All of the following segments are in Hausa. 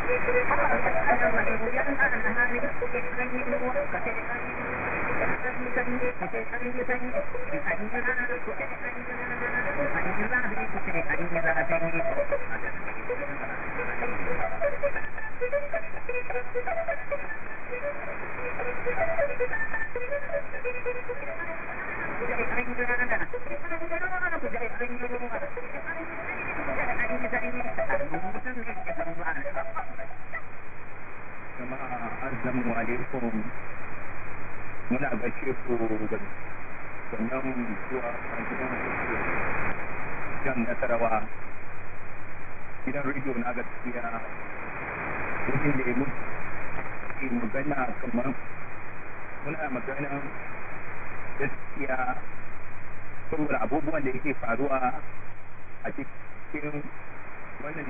jama'a assalamu alaikum muna gaishe ku da sannan zuwa gidan jan nasarawa gidan rediyo na gaskiya wajen da mu ke magana kamar muna magana gaskiya saboda abubuwan da yake faruwa a cikin wannan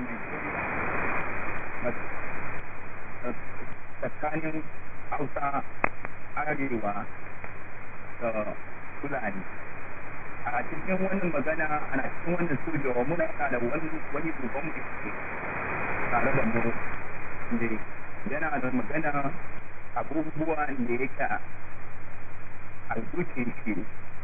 tsakanin hausa arewa da fulani a cikin wannan magana ana cikin wannan studio muna da wani wani duban mu ke tare da mu da yana da magana abubuwan da yake a zuciyar shi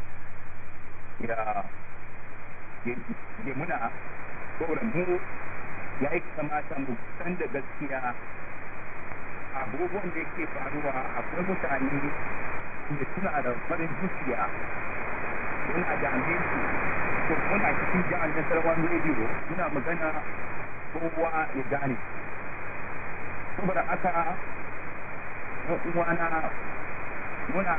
ya ya muna saboda mu ya yi kamata mu san da gaskiya abubuwan da yake faruwa akwai mutane da suna da farin zuciya muna dame su ko muna cikin jihar nasarawan rediyo muna magana kowa ya gane saboda aka uwana muna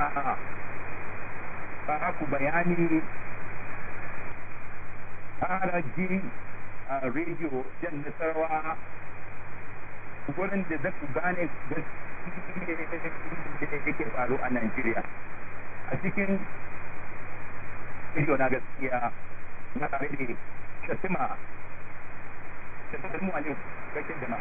ba ku bayani ƙara ji a rediyo jan nasarawa wurin da za ku gane da yake faru a Najeriya. A cikin rediyo na gaskiya na tare da Shatima, Shatima ne kashin jama'a.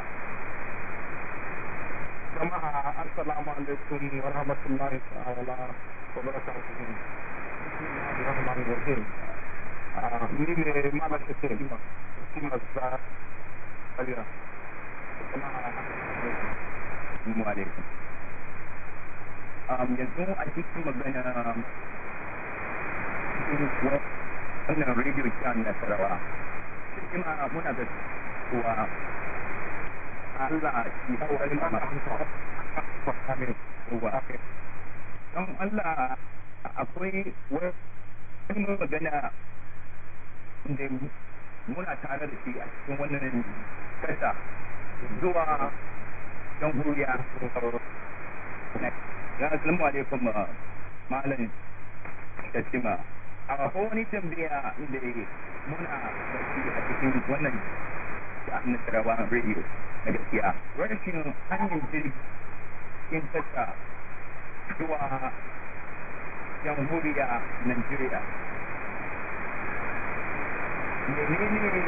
jama'a assalamu alaikum wa rahmatullahi ta'ala wa barakatuhu bismillahir rahmanir rahim ni ne mala shafe kuma za aliya Assalamu alaikum. Um, yanzu a cikin magana cikin wannan rediyo kyan nasarawa cikin muna da kuwa Allah ya wani ruwa. Don Allah akwai wani magana da muna tare da shi a cikin wannan kasa zuwa jamhuriya ya assalamu alaikum malam shatima a wani tambaya da muna da shi a cikin wannan nasarawa radio na gaskiya rashin hanyar jirgin kasa zuwa jamhuriya Najeriya. menene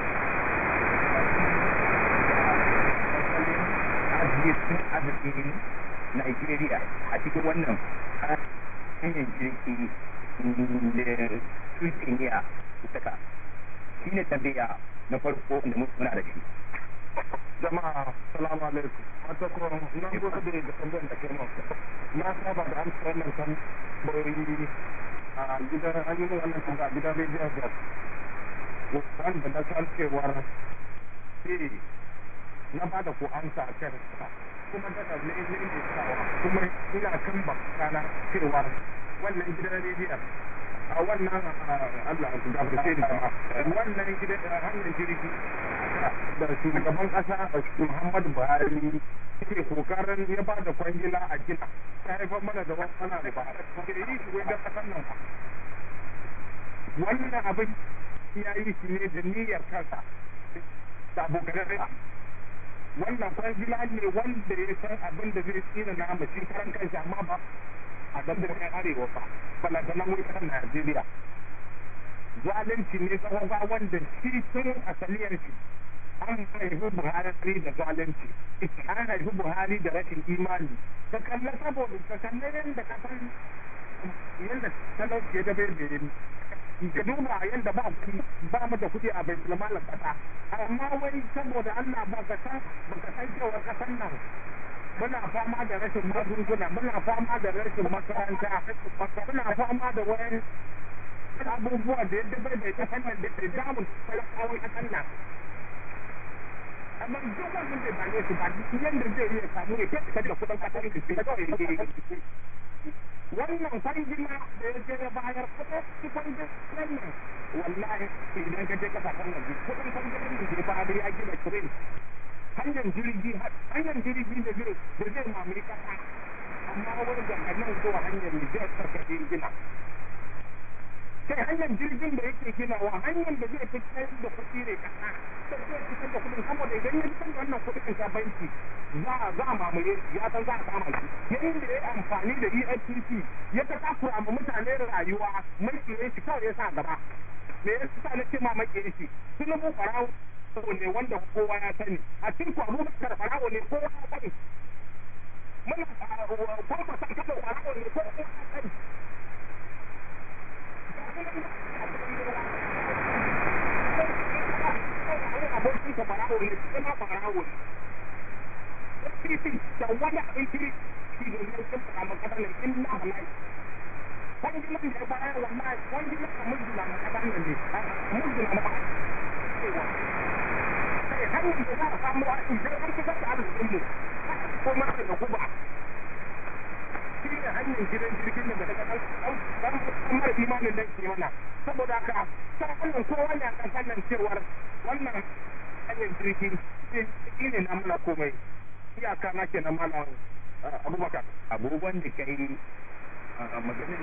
arzikin arzikin Najeriya a cikin wannan hanyar jirgi da Tuntuniya saka shi ne tambaya na farko da muna da shi. jama'a salamu alaikum wata kuma na gode da da tambayar da kai masu na saba da amsa wannan tambayoyi a gidan an yi wannan tambaya a gidan rediyon gas wanda na san cewar sai na ba da ku amsa a kan kuma daga ne ne ne sawa kuma ina kan bakana cewar wannan gidan rediyon a wannan Allah ku gafarce ni jama'a wannan gidan hanyar jirgi da shugaban kasa Muhammadu Buhari ke kokarin ya ba da kwangila a gina ta haifar mana da wasu ana da ba ke yi shi wai da kasan nan wannan abin ya yi shi ne da niyyar kansa da abokan rai wannan kwangila ne wanda ya san abin da zai tsina na mace karan kansa amma ba a dandalin arewa ba balantana mu ita Najeriya zalunci ne tsawon wanda shi tun asaliyar shi an haifi buhari da zalunci an haifi buhari da rashin imani ka kalla saboda ka kalla yadda ka san yadda talauci ya dabe da ka duba yadda ba kuɗi ba mu da kuɗi a baitul malam kasa amma wai saboda Allah ba ka san ba ka san cewa kasan nan muna fama da rashin magunguna muna fama da rashin makaranta muna fama da wayan abubuwa da yadda bai bai kasan nan da ke damun talakawan kasan nan amma duk wannan bai bane su ba duk yadda zai iya samu ya kai da kuɗin kasar da shi kawai ne wannan kwangila da ya je ya bayar kuɗin kwangilan nan wallahi idan ka je kasashen waje kuɗin kwangilan da ke bayar ya gina train hanyar jirgi hanyar jirgi da zai da zai mamaye kasa amma wani daga nan zuwa hanyar Nijar sarkace gina kai hanyar jirgin da yake ginawa hanyar da zai fitar da kuɗi ne kasa sai zai fitar da kuɗin saboda idan ya fitar da wannan kuɗin ka banki za a za a mamaye ya san za a kama shi yayin da ya amfani da EFCC ya ta takura ma mutane rayuwa mai shi kawai ya sa gaba me ya sa na ce ma mai shi tunubu ɓarawo ne wanda kowa ya sani a cikin abubakar farawo ne kowa ya sani muna kwamfa sa kafa farawo ne kowa ya sani abokin ka farawo ne kuma farawo ne da wani abin kiri shi ne ne sun fara makasar nan in na halai kwangilan da ya bayar wallahi kwangilan ka mujina makasar nan ne mujina makasar hanyar da za a samu a idan an fitar da arzikin mu ko ma da guba shi ne hanyar gidan jirgin da daga ɗan mara imanin da ke mana saboda haka ta wannan kowa ne a ƙasar nan cewar wannan hanyar jirgi shi ne na mana komai iyaka na ke na mana abubakar abubuwan da ka yi maganin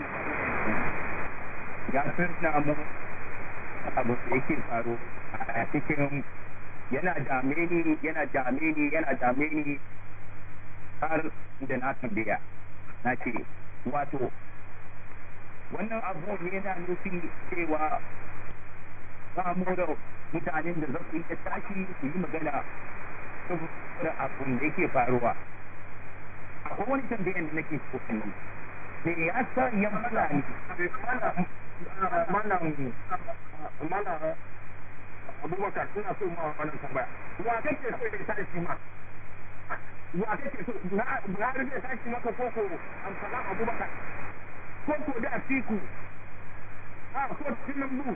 ya firna mu abu da yake faru a cikin yana dame ni yana dame ni yana dame ni har da na tambaya na ce wato wannan abu yana nufi cewa ba mu da mutanen da za su iya tashi su yi magana saboda abun da yake faruwa akwai wani tambayan da nake so in yi me yasa ya fara ni malam malam abubakar ina so ma wannan tambaya wa kake so ya tashi ma wa kake so na na rage tashi maka koko amsalan abubakar koko da siku a ko tinan bu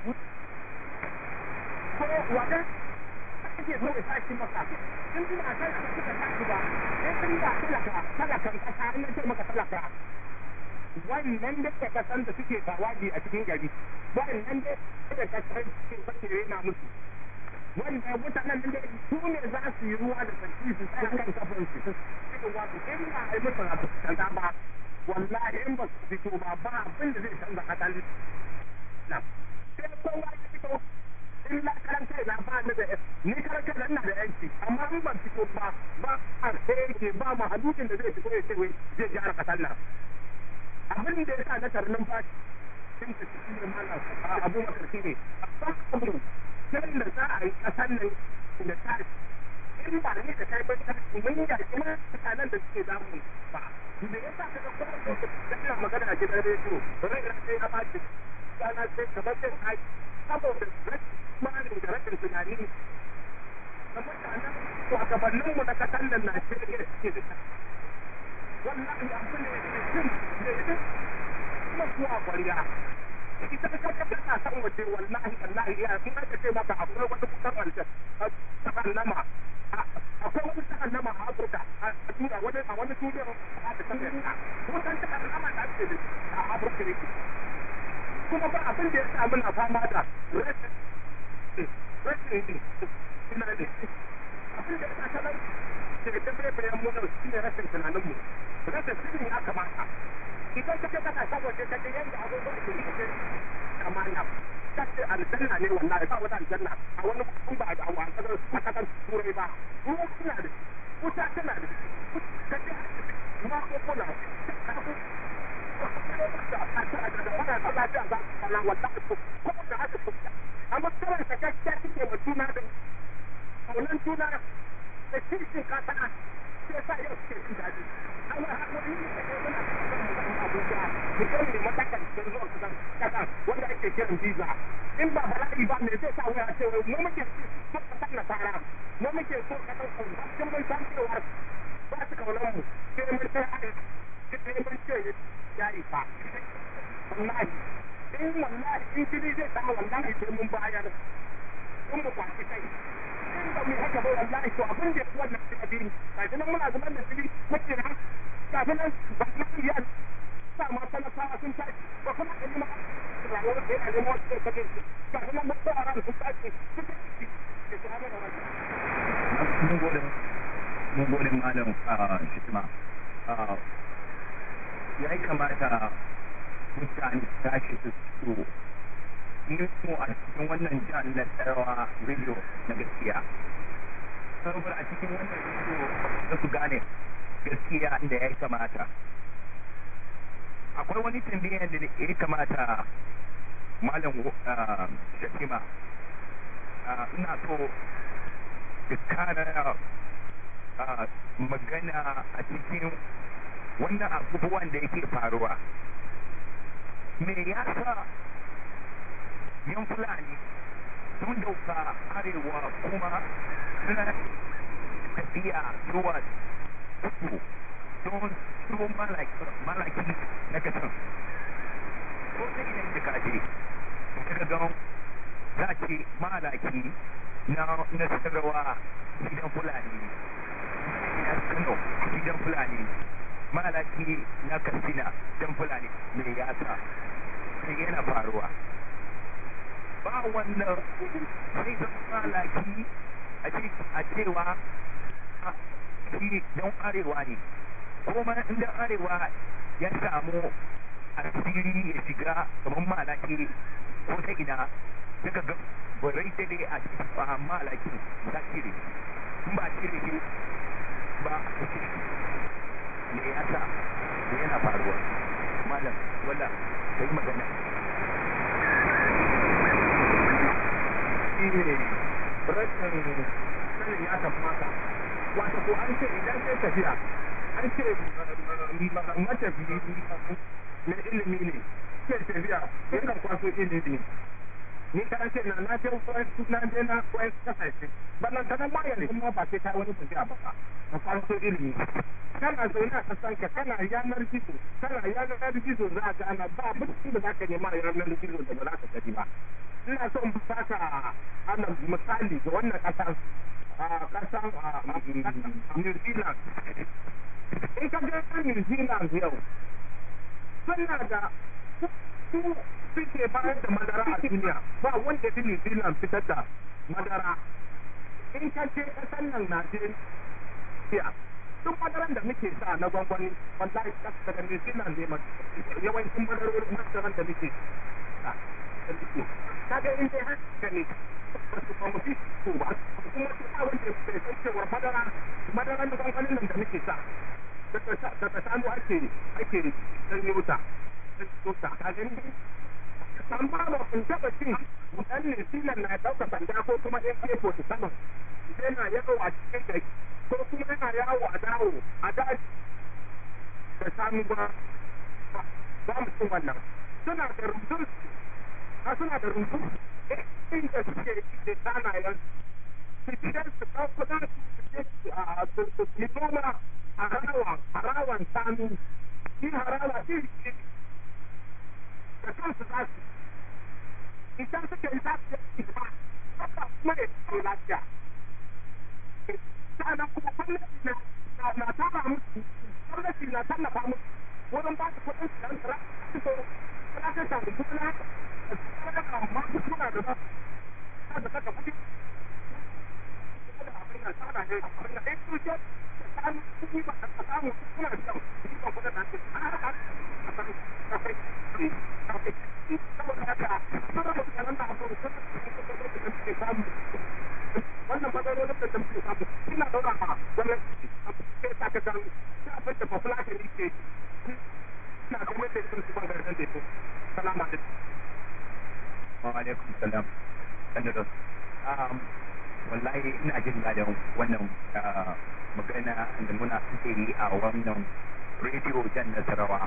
ko wa da kake so ya tashi maka in ba kai ka suka tashi ba in ba talaka talakan kasa in ce maka talaka wannan da ka san da suke tawaji a cikin gari wannan da ka san suke fakire na musu wanda mutanen da su ne za su yi ruwa da sarki su tsaya kan kafin su cikin wato in ba a yi musu rabu kaza ba wallahi in ba su fito ba ba abin da zai canza kasali na sai kowa ya fito in na karan kai na ba ni da ni karan kai ina da yanci amma in ban fito ba ba a sai yake ba ma hadudin da zai fito ya ce wai zai gyara kasar nan abin da ya sa na tarnin fashi sun ta cikin da mana abu makarfi ne a abu sai da za a yi ƙasar nan da ta in ba ni da kai ba ta mun yi yaki ma mutanen da suke damu ba da ya sa kaga kuma da ina magana a gidan rediyo rai na sai ya baci sana sai kamar sai ai saboda rashin malin da rashin tunani da mutanen shugabanninmu na ƙasar nan Najeriya suke da ta wallahi abu ne da jin da jin kuma zuwa kwariya ita ka ka kana san waje wallahi wallahi ya in aka ce maka akwai wani kusan aljan sahannama akwai wani sahannama a Afirka a tura wani a wani duniyar a da kan yasa kusan sahannama da ake da a Afirka ne kuma ba abin da ya sa muna fama da rashin rashin tunani abin da ya sa talauci ke da bayan mu shi ne rashin tunaninmu rashin sirri ya kamata idan ka ka ka saboda ka yanda abubuwan da yake amana kace aljanna ne wallahi ba wata aljanna a wani kun ba a wa kasar kasar turai ba ruwa suna da wuta tana da kace ma ko kula amma kawai ka gaskiya kike wa juna da kaunan juna da kishin kasa sai sa yau suke jin daɗi an yi haƙuri ne da muna kan abuja mu kai ne matakan da zuwa kusan kasan wanda ake kiran visa in ba bala'i ba me zai sa waya ce mu muke so kasan nasara mu muke so kasan ku cikin mun san cewa ba su kaunar mu sai mun sai a sai mun ce ya isa wallahi in wallahi in jini zai sa wallahi sai mun bayar in mu kwaci kai in ba mu haka ba wallahi to abin da ya wannan addini kafin nan muna zaman da jini muke nan kafin nan ba mu iya sa ma talakawa sun tashi ba kuma a yi ma rayuwar da yana neman wasu da kake kafin nan mutuwa a ranar sun tashi suka ci da su hana da wani. mun gode mun gode malam shikima ya yi kamata mutane su tashi su so mu a cikin wannan jihar na tsarawa radio na gaskiya saboda a cikin wannan radio da su gane gaskiya inda ya kamata akwai wani tambayar da ya kamata malam shakima ina so da kara magana a cikin wannan abubuwan da yake faruwa me ya sa yan fulani sun dauka arewa kuma suna tafiya zuwa kudu don su malaki na kasan ko ta idan da kaje ka ga za ce malaki na nasarwa gidan fulani na kano gidan fulani malaki na katsina gidan fulani me ya sa sai yana faruwa ba wannan sai zan malaki a cewa shi don arewa ne kuma inda arewa ya samu asiri ya shiga kamar malaki ko ta ina daga ga barai ta dai a malakin za cire in ba cire shi ba a cire me ya sa yana faruwa malam wala ka yi magana shi ne rashin sanin ya kamata wato ko an ce idan sai tafiya an ce matafiyi mai ilimi ne ke tafiya yakan kwaso ilimi ni ka ce na na je wasu na je na wasu kasashe bannan ta nan bayan kuma ba sai ka wani tafiya ba ka kwaso ilimi kana zaune a kasan ka kana yanar gizo kana yanar gizo za ka ana ba mutum da za ka nema yanar gizo da ba za ka gani ba ina son baka ana misali ga wannan kasan kasan New Zealand in ka ga New Zealand yau suna da su suke bayar da madara a duniya ba wanda fi New Zealand fitar da madara in ka je kasan nan Najeriya duk madaran da muke sa na gwangwani wallahi daga New Zealand ne yawancin madarorin madaran da muke sa kaga in dai haka ne ba mu fi su ba kuma su ba wanda bai san cewar madara madara na gwangwanin nan da muke sa daga shanu ake ake sanyo ta ta ka gani san ba ba kun taba cin dan ne silan na dauka sanda ko kuma in ke ko su sama yana yawo a cikin gari ko kuma yana yawo a dawo a daji da shanu ba ba mu cin wannan suna da rubutun a suna da rumbu inda suke da sanayen su je su ɗauko za su su yi noma a rawan harawan sanu yi harawa iri iri da kansu za su idan suke yi za su yi ba haka kuma ya ce lafiya sa'annan kuma gwamnati na na taba musu gwamnati na tallafa musu wurin ba su kuɗin su yan tsira su so za ka samu gona amma suna da ba da saka kuɗi da abin da tsara ne abin da ɗaya tuce da samu kuɗi ba a samu suna da kyau kuɗi ba kuɗin da ake a haka a kan kafai kafai saboda haka suna da tsaron da abu da suke samu wannan matsalolin da muke samu ina ɗaura ma gwamnati sai ta ka gan sai abin da population ne ke ina gwamnati sun su bangaren da ya salamu alaikum wa alaikum salam sanda da wallahi ina jin daɗin wannan magana da muna suke yi a wannan rediyo jan nasarawa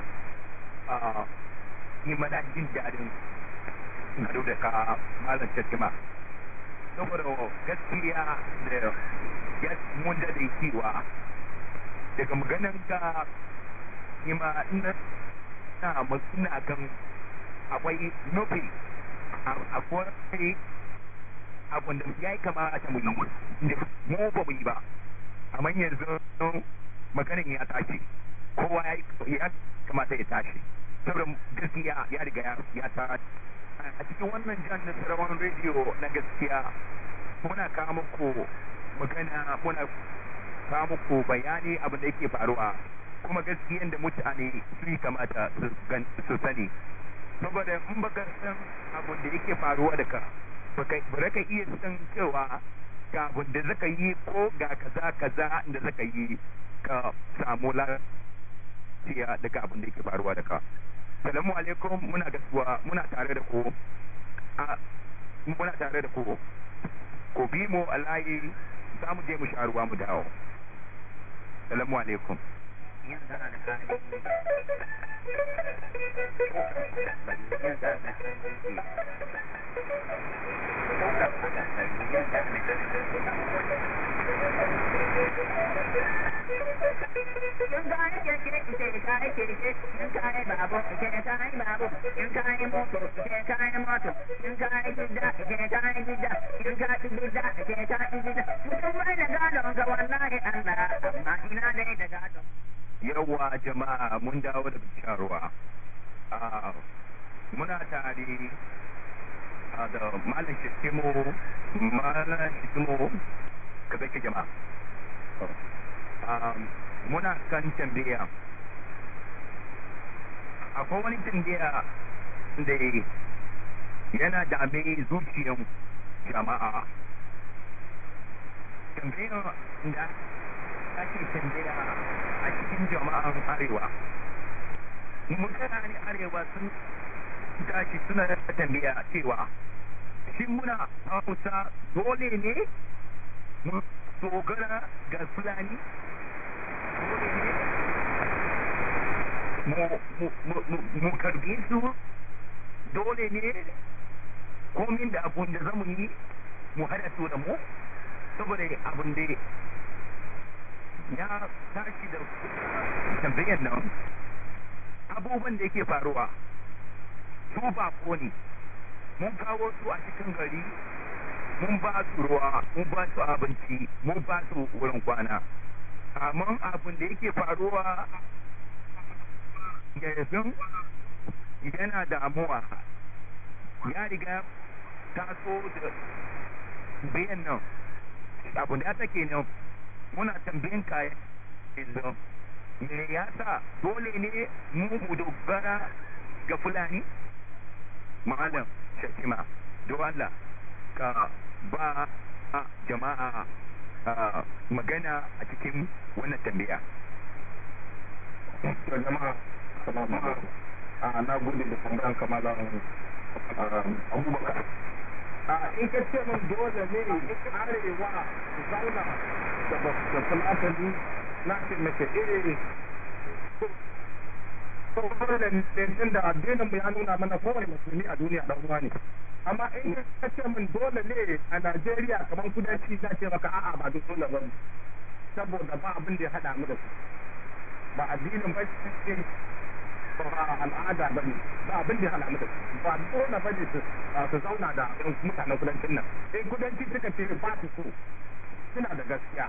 ni mana jin daɗin haɗu da ka malam tattima saboda gaskiya da mun da cewa daga maganan ka ni ma ina ina kan akwai nufi akwai abun da ya yi kamata mu yi mu ba mu yi ba amma yanzu maganin ya tashi kowa ya kamata ya tashi saboda gaskiya ya riga ya tashi a cikin wannan jan nasarawan rediyo na gaskiya muna kawo muku magana muna kawo muku bayani abin da yake faruwa kuma gaskiyan da mutane su yi kamata su sani saboda in baka san abin da yake faruwa da ka ba ka iya san cewa ga abin da zaka yi ko ga kaza kaza da zaka yi ka samu lafiya daga abin da yake faruwa da ka salamu alaikum muna gasuwa muna tare da ku muna tare da ku ku bi mu a layi za mu je mu sha ruwa mu dawo salamu alaikum in ka yi keke ite ka yi keke in ka yi babu ite ka yi babu in ka yi moto ite ka yi moto in ka yi gida ite ka yi gida in ka yi gida ite ka yi gida mutum bai da gadon ga wallahi Allah amma ina dai da gadon yawa jama'a mun dawo daga sharuwa muna tare da malam shitimo malam shitimo ka zaki jama'a muna kan tambaya akwai wani tambaya da yana dame zuciyan jama'a tambayar da ake tambaya a cikin jama'an arewa mutane arewa sun tashi suna da tambaya cewa shi muna hausa dole ne mu dogara ga fulani dole ne mu karbe su dole ne komin da abun da zamu yi mu hada su da mu saboda abun da ya tashi da tambayar nan abubuwan da yake faruwa su ba ne mun kawo su a cikin gari mun ba su ruwa mun ba su abinci mun ba su wurin kwana amma abin da yake faruwa yanzu yana damuwa ya riga taso da bayan nan abin da ya take nan muna tambayin kayan yanzu me ya sa dole ne mu mu dogara ga fulani malam shakima don Allah ka ba jama'a magana a cikin wannan tambaya to jama'a salamu alaikum a na gode da tambayan kamalan abubakar a in ka ce min dole ne arewa su zauna da fulatani na ce mace iri saboda da da addinin mu ya nuna mana kowane musulmi a duniya dan uwa ne amma in ka ce min dole ne a Najeriya kamar kudanci za ce maka a'a ba dole ba saboda ba abin da ya hada mu da su ba addinin ba ce ba al'ada ba ne ba abin da ya hada mu da su ba dole ba ne su zauna da mutanen kudancin nan in kudanci suka ce ba su so suna da gaskiya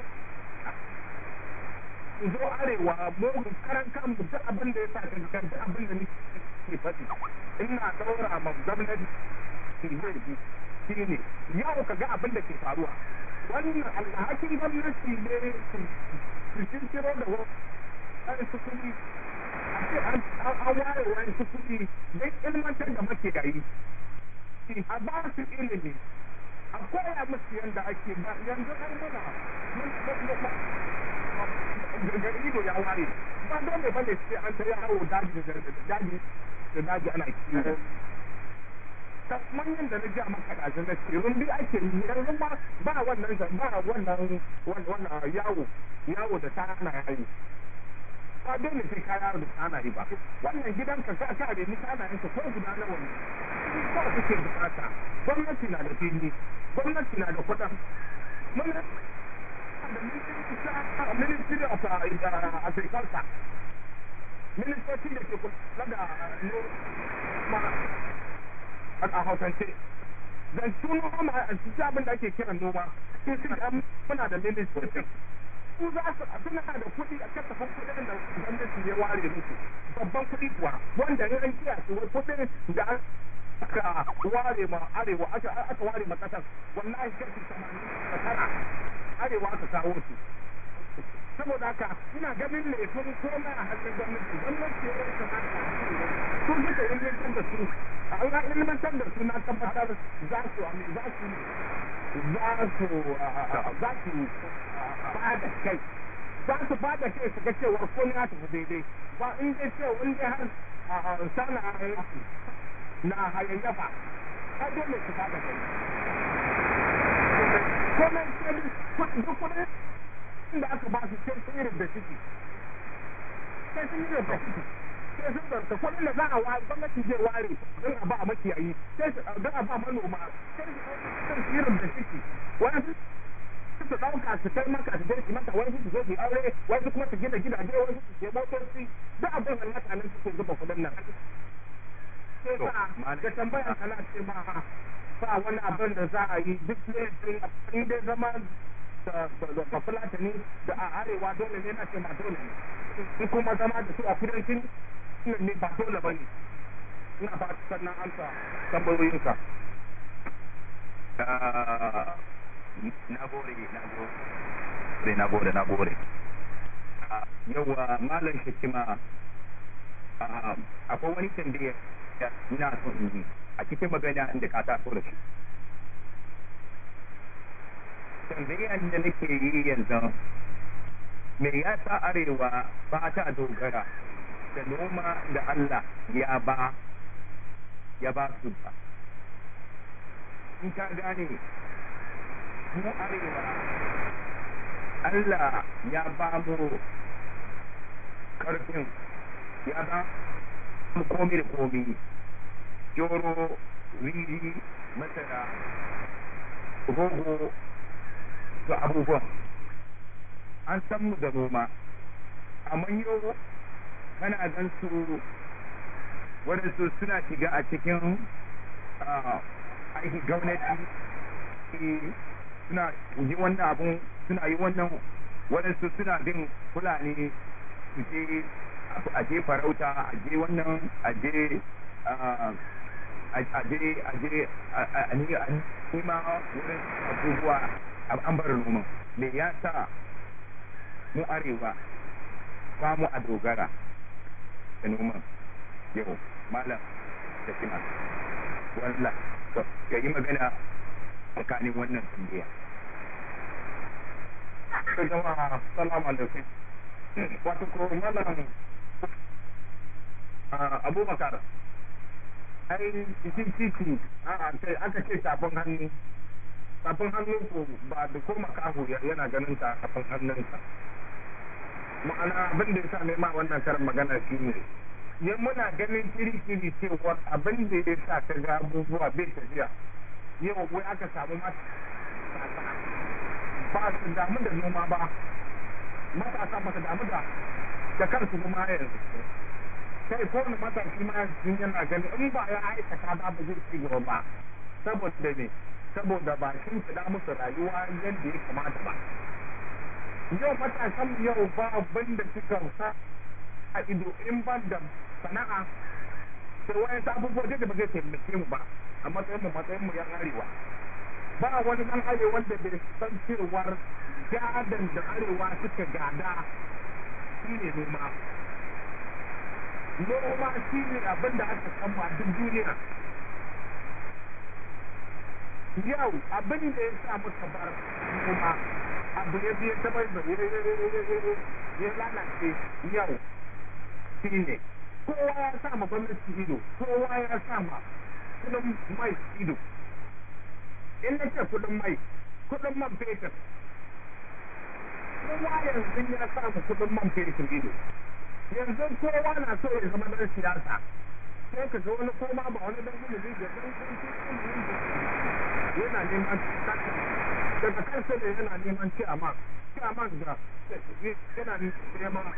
zo arewa mu karan kan duk abin da ya sa kan kan duk abin da nake faɗi ina daura ma gwamnati ke zai bi shi ne yau ka ga abin da ke faruwa wannan alhakin gwamnati ne su kirkiro da wani su kuɗi a ce an ware wani su kuɗi don ilmantar da makiyayi a ba su ilimi a koya musu yadda ake ba yanzu an muna daga ido ya ware ba dole bane sai an ta yawo daji da daji da daji ana kiwo kamar yadda na ja maka da na ce rumbi ake yi yanzu ba ba wannan ba wannan wannan yawo yawo da ta ana yayi ba dole sai ka yawo da ana yi ba wannan gidanka ka ka da ni kana yanka ko guda nawa ne ko kuke bukata gwamnati na da fili gwamnati na da kuɗin mun da ministry of agriculture ministoci da ke kula da noma a hausance dan su noma su abin da ake kiran noma su su da muna da ministoci su za su suna da kuɗi a kasafin kuɗin da gwamnati ya ware musu babban kuɗi kuwa wanda in an kiya su kuɗin da aka ware ma arewa aka ware ma ƙasar wallahi kashi tamanin da tara arewa aka kawo su saboda haka ina ganin laifin komai a hannun gwamnati gwamnati ya kamata su suka ilmantar da su an ga ilmantar da su na tabbatar za su za su za su za su ba da kai za su ba da kai su ga cewa komai ya tafi daidai ba in dai cewa in dai har sana na hayayyafa har dole su ba da kai komai sai duk kudin da aka ba su sai sun yi da ciki sai sun yi da ciki sai sun zarta kuɗin da za a ware gwamnati zai ware don a ba makiyayi sai don a ba manoma sai sun yi da ciki wani su su ɗauka su kai maka su je su maka wani su zo su aure wani kuma su gina gidaje wani su je motoci duk abin da mutanen suke zuba kuɗin nan sai sa da tambayar kana ce ma ba wani abin da za a yi duk laifin in dai zama da fulatani da a arewa dole ne na ce ba dole ne in kuma zama da su a kudancin ne ba dole ba ne ina ba sannan amsa tambayoyinka na gode na gode na gode na gode yawa malam shekima akwai wani tambaya ina son in yi a cikin magana inda ka taso da shi tambayan da nake yi yanzu me ya sa arewa ba ta dogara da noma da Allah ya ba ya ba su ba in ka gane mu arewa Allah ya ba mu karfin ya ba mu komi da komi joro riri masara rogo da abubuwan an san mu da noma amma yau kana gan su waɗansu suna shiga a cikin aiki gwamnati suna yi wannan abun suna yi wannan waɗansu suna bin fulani su je a je farauta a je wannan a je a je a je a nima wurin abubuwa an bar noman me ya sa mu arewa ba mu a dogara da noman yau malam da kima wallah ka yi magana tsakanin wannan tambaya jama'a salamu alaikum wato ko malam abubakar ai cikin titi aka ce tafin hannu tafin hannun ko ba da ko makaho yana ganin tafin hannunsa ma'ana abin da ya sa nema wannan karin magana shi ne yan muna ganin kiri-kiri cewa abin da ya sa ka ga abubuwa bai tafiya yau wai aka samu matasa ba su damu da noma ba matasa ba su damu da da kansu kuma yanzu kai ko wani matashi ma yanzu yana ganin in ba ya aikata ba ba zai ci gaba ba saboda ne saboda ba shi fida musu rayuwa yadda ya kamata ba yau matasan yau ba abin da suka sa a ido in ban da sana'a sai wayan abubuwa da ba zai taimake mu ba a matsayin mu matsayin mu yan arewa ba wani dan arewa da bai san cewar gadan da arewa suka gada shine noma noma shine abin da aka kama duk duniya yau abin da ya sa muka bar noma abu ya biya ta bai ya lalace yau shi ne kowa ya sa ma gwamnati ido kowa ya sa ma kudin mai ido in na ce kudin mai kudin man fetur kowa yanzu ya samu kudin man fetur ido yanzu kowa na so ya zama dan siyasa sai ka ga wani koma ba wani dan ilimi da dan yana neman daga kansa da yana neman ciyaman ciyaman da yana neman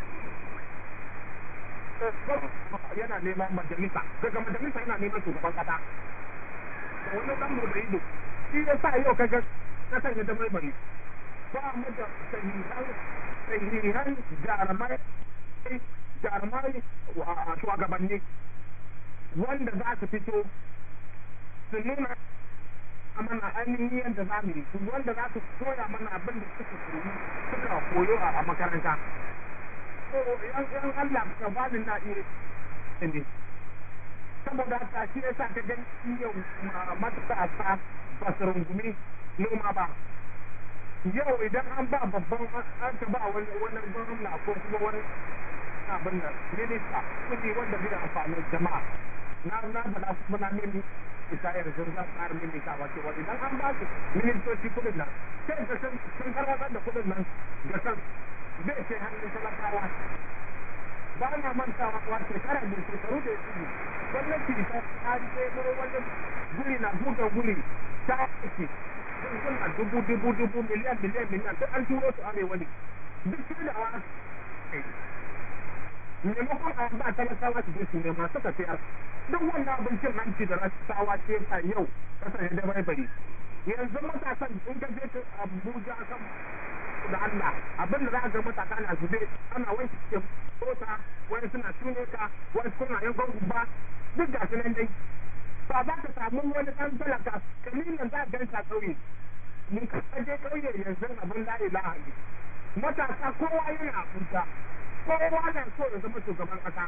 yana neman majalisa daga majalisa yana neman shugaban kasa wani dan da ido shi ya sa yau kaga kasan ya zama bari ba mu da sahihan sahihan jarumai jarumai a shugabanni wanda za su fito su nuna mana ainihin yadda za mu yi wanda za su koya mana abin da suka koyi suka koyo a makaranta ko yan yan Allah ka bani na iya ne saboda haka shi yasa ka ga yau matasa ba su rungumi noma ba yau idan an ba babban an ka ba wani wani gwamna ko kuma wani abin da minista kudi wanda zai amfani jama'a na na faɗa kuma na mini isa yanzu sun zan ƙara mini ta wace wa idan an ba su ministoci kudin nan sai ka sun sun karwatar da kudin nan da kan zai ce hannun talakawa ba na mantawa wa shekara da shekaru da ya tsiri gwamnati ta ta ce wani guri na buga guri ta ake suna dubu dubu dubu miliyan miliyan miliyan duk an turo su arewa ne duk sai da wa maimakon a ba talakawa su je su nema suka sayar duk wannan abincin hanci da rasawa ce a yau kasar ya dabai bari yanzu matasan in ka je abuja kan da Allah abin da za ga matasa na zube ana wani ke mota wani suna tune ka wani suna yan gwangwa duk ga sunan dai ba za ka samu wani ɗan talaka kalilin za a ganta ƙauye mun ka je ƙauye yanzu abin la ilaha ne matasa kowa yana abuja kowa na so ya zama shugaban ƙasa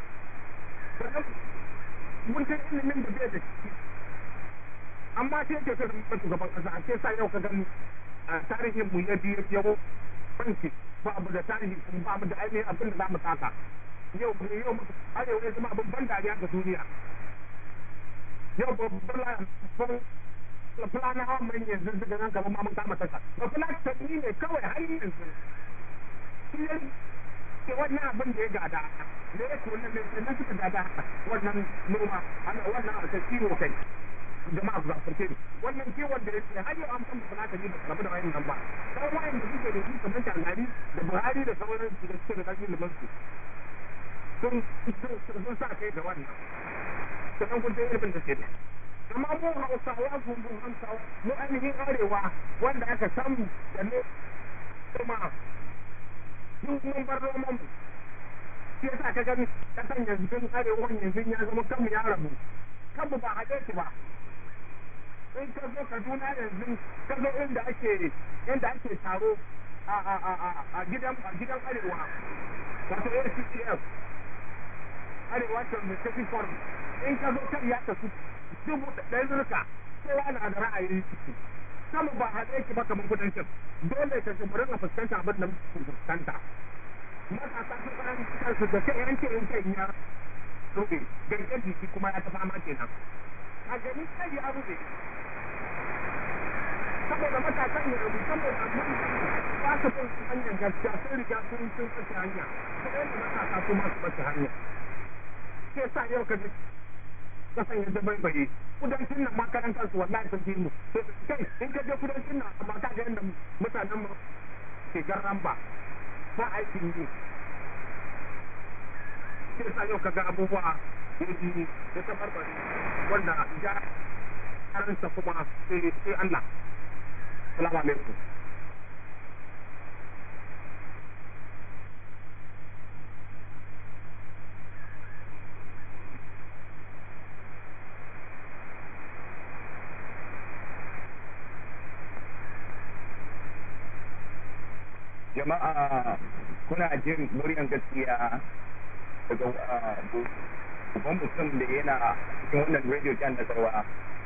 mun san ilimin da bai da shi amma sai ke so zama shugaban ƙasa a ce sa yau ka gani tarihin mu ya biyu yawo banki ba abu da tarihi kuma ba mu da ainihin abin da za mu taka yau yau arewa ya zama abin ban dariya ga duniya yau babban fulana hawan mai yanzu daga nan kamar ma mun kama tasha ba fulani ni ne kawai har yanzu shi ya ke wannan abin da ya gada ne ya ce wannan ne suka gada wannan noma wannan a kiwo kai jama'a za su ne wannan kiwon da ya ce har yau an san fulani ba rabu da wayan nan ba sai wayan da suke da su kamar Shagari da Buhari da sauran su da suke da ƙarfin liman su sun sun sa kai da wannan sannan kun san irin da ke da amma mu hausawa gungun hausawa mu ainihin arewa wanda aka samu da ne kuma mun bar noman mu shi yasa ka gani kasan yanzu arewa yanzu ya zama kanmu ya rabu kanmu ba haɗe shi ba in ka zo kaduna yanzu ka zo inda ake inda ake taro a a a a gidan a gidan arewa wato ACCF arewa community forum in ka zo kan ya tafi dubu ɗaya zurka kowa na da ra'ayi sama ba haɗe ki ba kamar kudancin dole ka ji murin a fuskanta abin da muke fuskanta matasa sun fara kansu da kai yanke yanke ya rufe gangan jiki kuma ya ta fama kenan a gani kai ya rufe saboda matasan ya rufe saboda ba su bin hanyar gaskiya sun riga sun sun tsaye hanya sai da matasa su ma su bace hanya sai sa yau ka ji kasan ya zama bai kudancin nan makaran kansu wallahi sun fi mu kai in ka je kudancin nan amma ka ga yadda mutanen mu ke garran ba ba aikin yi sai sa yau ka ga abubuwa yaji da ta barbare wanda ya karansa kuma sai sai Allah salamu alaikum jama'a kuna jin muryan gaskiya daga babban mutum da yana cikin wannan radio jan da sarwa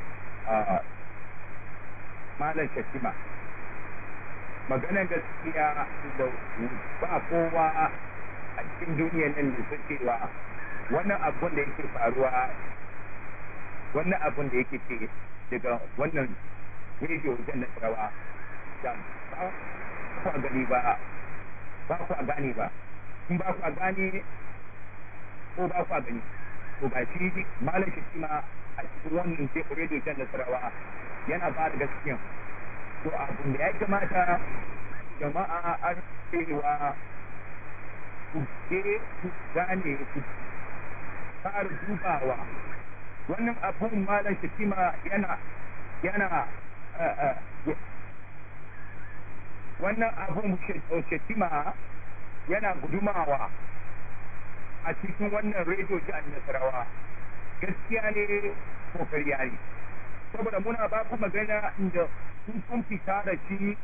malam shakima maganar gaskiya da ba kowa a cikin duniyan nan da su cewa wannan abun da yake faruwa wannan abin da yake ce daga wannan rediyo jan na rawa da ba ku gani ba ba ku gani ba in ba ku gani ko ba ku gani to ga shi malam shi ma a cikin wannan rediyo jan na rawa yana ba da gaskiya to abin da ya kamata jama'a an cewa ku je ku gane ku fara dubawa wannan abun malam shakima yana yana wannan abun shakima yana gudumawa a cikin wannan rediyo jihar nasarawa gaskiya ne ko karya ne saboda muna ba ku magana inda kun fita da shi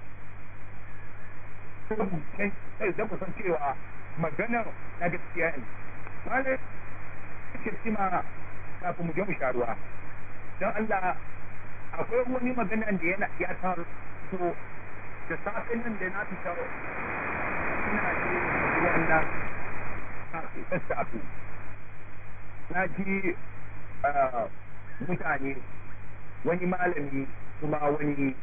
sai da kusan cewa maganar na gaskiya ne malam shakima kafin mu je mu sha ruwa don Allah akwai wani magana da yana ya taru to da safin nan da na fita ina ji wannan sassafe na ji mutane wani malami kuma wani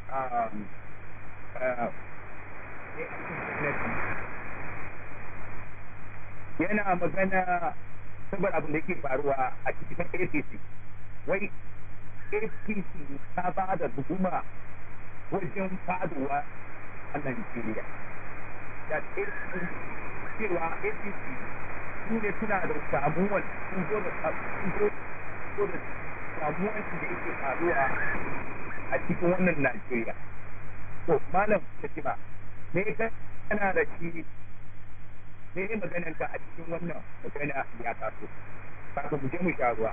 yana magana saboda abin da ke faruwa a cikin APC wai APC ta ba da hukuma wajen faduwa a Najeriya da APC cewa APC su ne suna da samuwar sun zo da samuwar da yake faruwa a cikin wannan Najeriya to malam Shatima me kana da shi me ne maganar ka a cikin wannan magana ya taso kafin mu je mu sha ruwa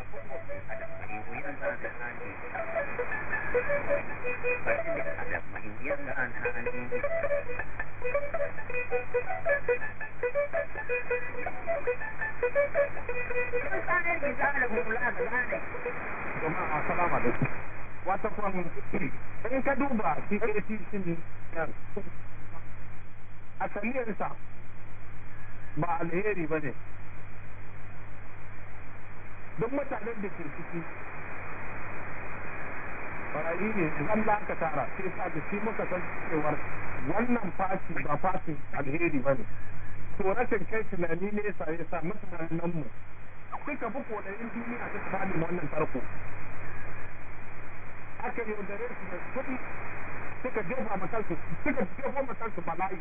jama'a assalamu alaikum wata kwan in ka duba shi APC ne asaliyarsa ba alheri ba ne don mutanen da ke ciki barayi ne zan da aka tara sai sa da shi muka san cewar wannan fati ba fatin alheri ba ne to rashin kai tunani ne sa ya sa mutanen mu suka bi kodayin duniya ta tsani wannan tarko aka yaudare su da kuɗi suka jefa makansu suka jefa makansu bala'i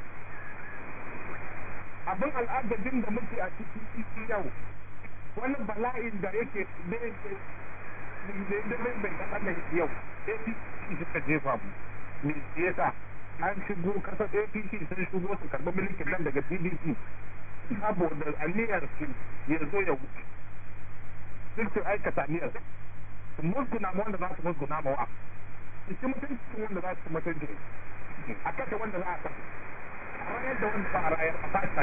abin al'adadin da muke a cikin yau wani bala'in da yake da yake da bai bai kaɗan da yau apc suka jefa mu me yasa an shigo kasar apc sun shigo su karɓi mulkin nan daga pdp saboda aniyar su ya zo ya wuce duk su aikata aniyar su musguna ma wanda za su musguna ma wa su ci mutuncin wanda za su ci mutunci a kashe wanda za a kashe rayar da wanda ba a rayar a fata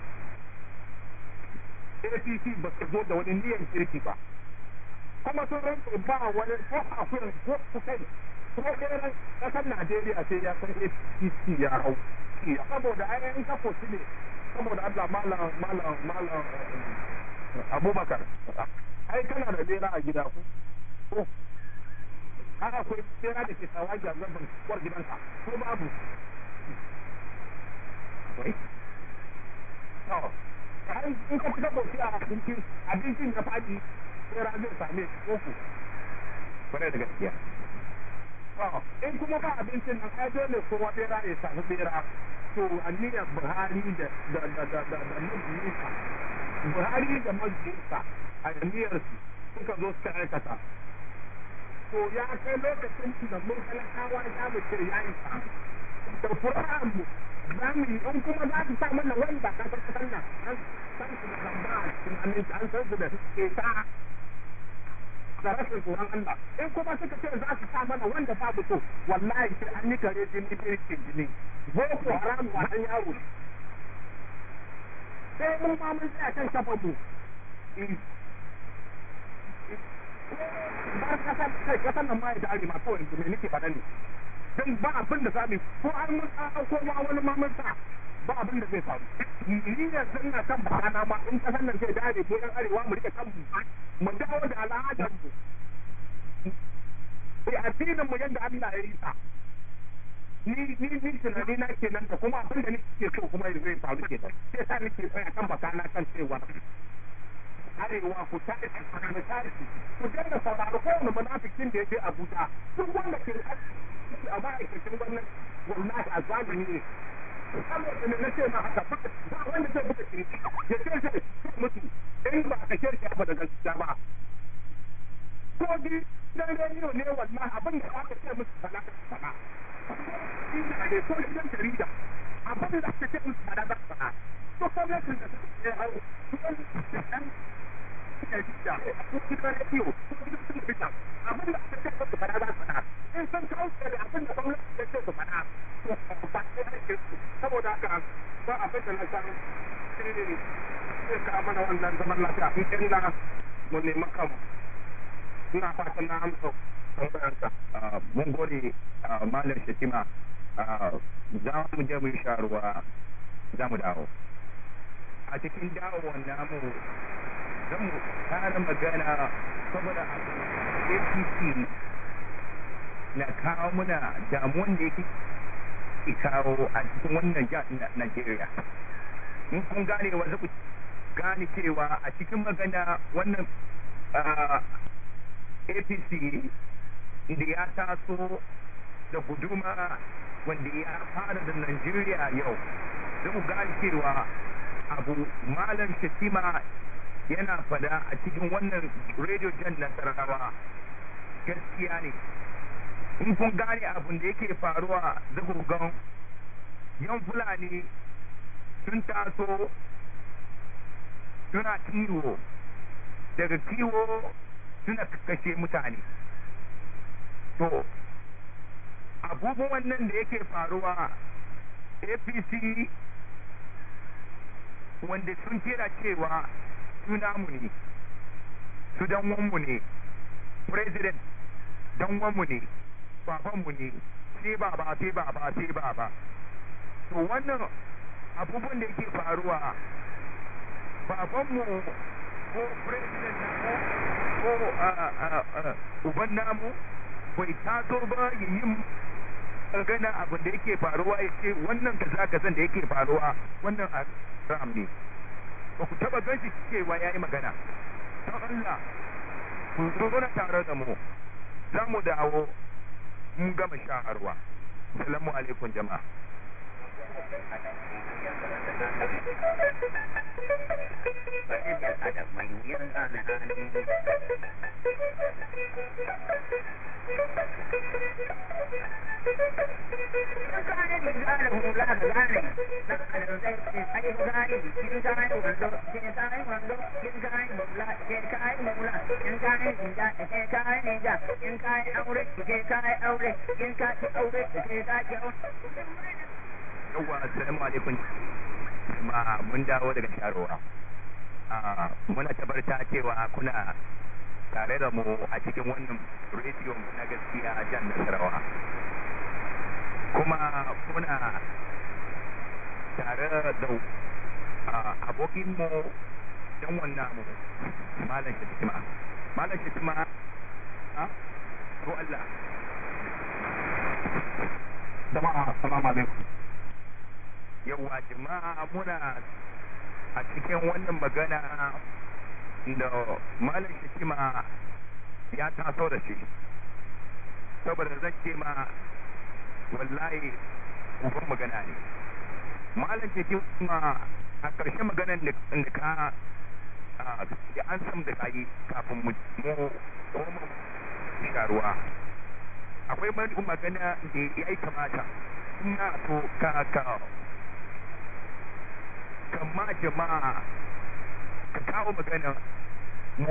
APC ba su zo da wani niyan kirki ba kuma sun rantsa ba wani ko akwai ko kukai ko ɗeran ƙasar Najeriya sai ya san APC ya hau saboda ainihin kafo shi ne saboda Allah malam malam malam Abubakar ai kana da lera a gida ko ko har akwai lera da ke tsawaji a gaban kwar gidanka ko babu akwai to in ka fita bauchi a abincin abincin ya faɗi sai zai same shi koko kwarai da gaskiya in kuma ba abincin nan ai dole kowa bera ya samu bera to aniyar buhari da da da da da da majiyinsa buhari da majiyinsa a aniyar su suka zo suka aikata to ya kai lokacin da mun talakawa ya mu ce ya yi sa da Qur'an mu za mu yi in kuma za su sa mana wanda ka san kasan nan an san su da zamba a cikin aminci an san su da ke sa da rashin tsoron Allah in kuma suka ce za su sa mana wanda babu so wallahi sai an yi kare jini birkin jini boko haram wa dan yaro sai mun ma mun tsaya kan shafan mu bar kasar kai kasar nan ma ya tare ma kawai me nake faɗa ne dan ba abin da zamu ko an mun an ko ma wani ma mun sa ba abin da zai faru ni yanzu ina kan bakana ma in kasan nan zai dare mu yan arewa mu rike kanmu mu dawo da al'adar mu sai addinin mu yadda Allah ya yi sa ni ni ni tunani na kenan da kuma abin da nake so kuma zai faru kenan sai sa nake tsaya kan bakana kan cewa arewa ku tashi ku tashi ku dinga sauraro kowane munafikin da ya je Abuja duk wanda ke a ma'aikacin gwamnati wallahi a zalimi ne saboda ne na ce ma haka ba wanda zai buga kirki ya ce zai mutu in ba ka kirki ba da gaskiya ba ko di dan rediyo ne wallahi abin da aka ce musu sana sana ina ne ko gidan jarida abin da aka ce musu sana sana to gwamnatin da suke hau dan jarida ko gidan rediyo ko gidan talabijin abin da aka ce musu sana sana in sun kauce da abin da gwamnati ya ce su sana saboda haka ba abin da na san sai ka mana wannan zaman lafiya in ina mu nemi kanmu ina fatan na amsa tambayanka mun gode malam shatima za mu je mu sha ruwa za mu dawo a cikin dawowar namu zan mu kara magana saboda apc na kawo muna damuwan da yake kawo a cikin wannan jihar Najeriya. In kun gane wa ku gane cewa a cikin magana wannan APC da ya taso da guduma wanda ya fara da Najeriya yau. Da ku gane cewa abu malam Shatima yana fada a cikin wannan radio jan nasarawa gaskiya ne. in kun gane abin da yake faruwa zagogon yan fulani sun taso suna kiwo daga kiwo suna kashe mutane to abubuwan nan da yake faruwa apc wanda sun kira cewa su namu ne su danwanmu ne president danwanmu ne babanmu ne sai baba sai baba sai baba to wannan abubuwan da yake faruwa babanmu ko president ko uban namu bai taso ba ya yi gana abin da yake faruwa ya ce wannan kaza kazan da yake faruwa wannan haram ne ba ku taba ganshi cewa ya yi magana don Allah ku zo na tare da mu za mu dawo mun gama sha'arwa salamu alaikum jama'a yawwa assalamu alaikum jama'a mun dawo daga sharowa muna tabarta cewa kuna tare da mu a cikin wannan rediyo na gaskiya a jan nasarawa kuma kuna tare da abokinmu dan wannan mu malam shatima malam shatima ha ko Allah jama'a assalamu alaikum yawa jama'a muna a cikin wannan magana da malam shikima ya taso da shi saboda zan ce ma wallahi uban magana ne malam shikima a ƙarshen maganan da ka da an sam da kayi kafin mu koma sharuwa akwai magana da ya yi kamata ina so ka ka kama jama'a ka kawo magana mu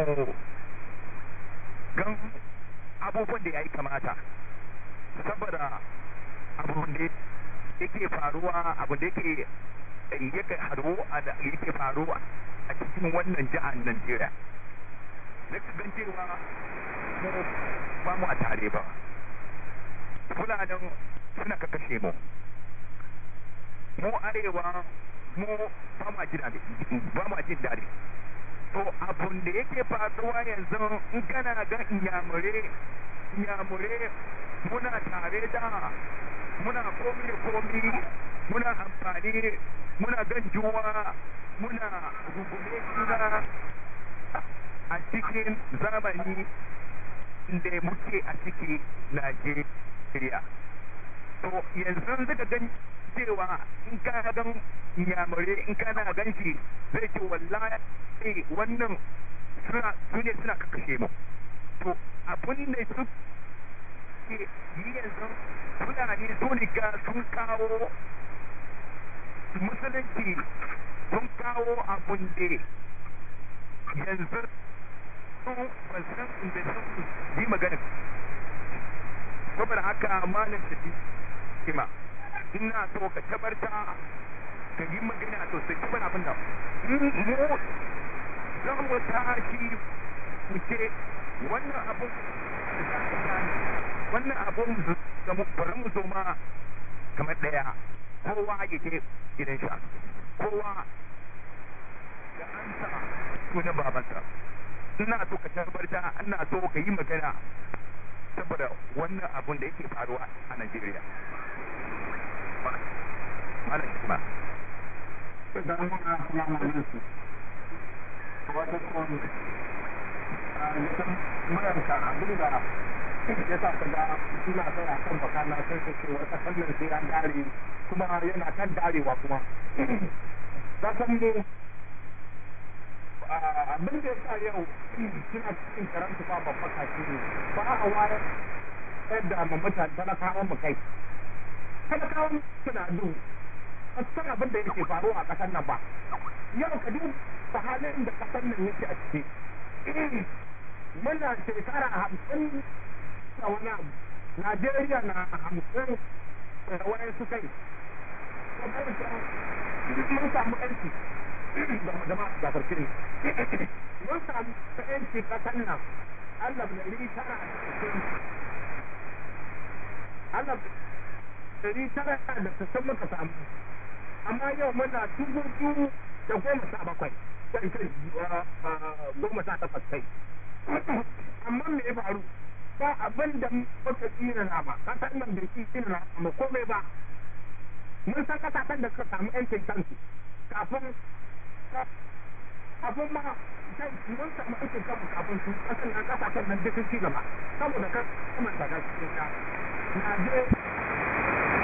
gan abubuwan da ya yi kamata saboda abun da yake faruwa abun da yake yake haru yake faruwa a cikin wannan jihar Najeriya na gan cewa mu ba mu a tare ba fulanin suna ka kashe mu mu arewa mu ba ma jin daɗi ba ma jin daɗi to abun da yake faruwa yanzu in kana ga inyamure inyamure muna tare da muna komi da komi muna amfani muna gan juwa muna rungume juna a cikin zamani da muke a ciki Najeriya. To yanzu zaka gan cewa in ka gan yamare in kana gan shi zai ce wallahi wannan suna su ne suna kakashe mu. To abin da su ke yi yanzu fulani sun riga sun kawo musulunci sun kawo abin da yanzu sun basan inda sun yi magana saboda haka malam tafi kima ina so ka tabarta ka yi magana to sai kuma abin da mu za mu tashi mu ce wannan abun wannan abun da mu bari mu zo ma kamar daya kowa ya ce gidan sha kowa da an sa sunan babansa ina so ka tabarta ina so ka yi magana saboda wannan abun da yake faruwa a Najeriya. Malam Hikma. Idan muna salamu alaikum. Wata kon idan muranka abin da ya sa ka ga ina tsaya kan baka na sai ka ce wata sannan sai an dare kuma yana kan darewa kuma. Ka san mu abin da ya sa yau suna cikin karanta ba babba kashi ne ba a wayar yadda ma mutane talakawan mu kai talakawan suna du a san abin da yake faruwa a ƙasar nan ba yau ka duba halin da ƙasar nan yake a ciki muna shekara hamsin da wani abu Najeriya na hamsin da wani su kai mun samu ƴanci jama'a da farki ne mun samu ƴanci ƙasar nan Allah ɗari tara da sittin Allah ɗari tara da sittin muka samu amma yau muna dubu biyu da goma sha bakwai kai kai goma sha takwas kai amma me ya faru ba abin da muka tsina na ba kasar nan bai ci tsina na mu komai ba mun san kasashen da suka samu yancin kansu kafin kafin ma kai mun samu yancin kansu kafin su kasan nan kasashen nan duk sun ci gaba saboda kan kuma da gaskiya Najeriya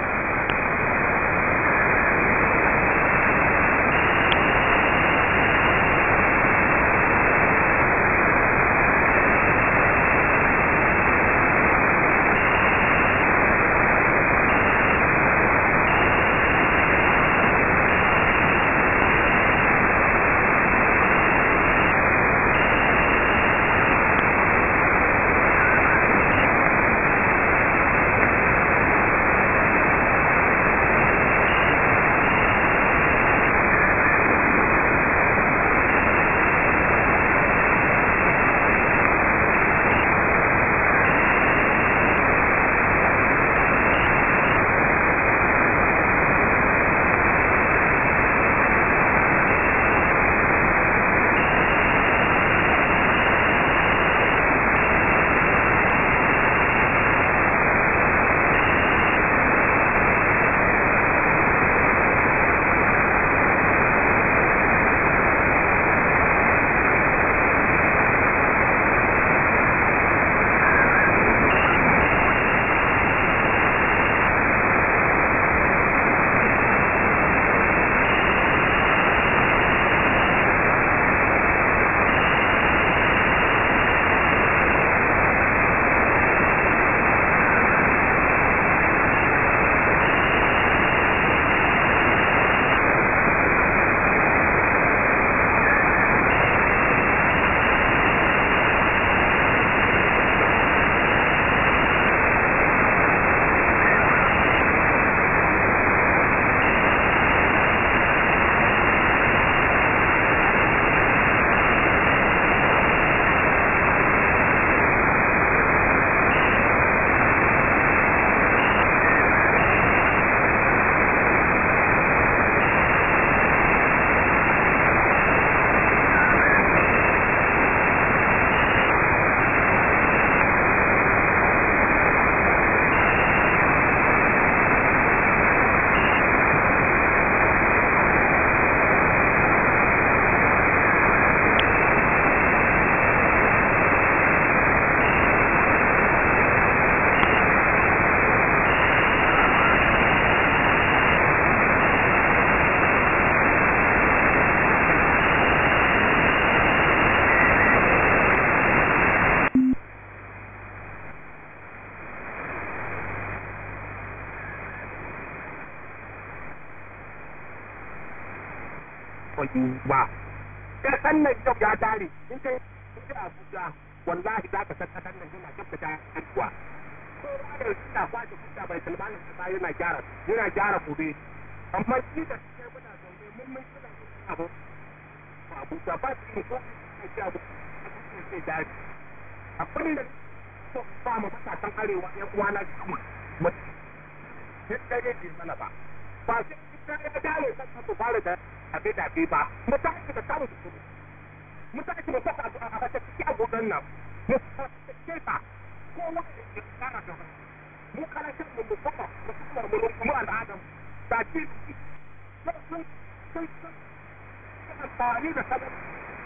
yi ba ka san nan yau ya tare in kai in kai Abuja wallahi za ka san kasan nan yana tabbata abuwa ko da suna kwace kuɗa bai salmanin kasa yana gyara yana gyara gobe amma shi da kai muna zaune mun mun kula da abu Abuja ba su yi ko a ce abu a daji abin da ba mu matasan arewa yan uwana sama duk da yake mana ba ba sai ita ya dare kan su fara da abe da be ba mu ta da samu su mu ta mu ta a a ta ci agogan nan mu ta ce ta ko wani ya kara da mu kana kan mu mu fara mu fara mu kuma al'adam ta ci sun sun sun sun amfani da sabon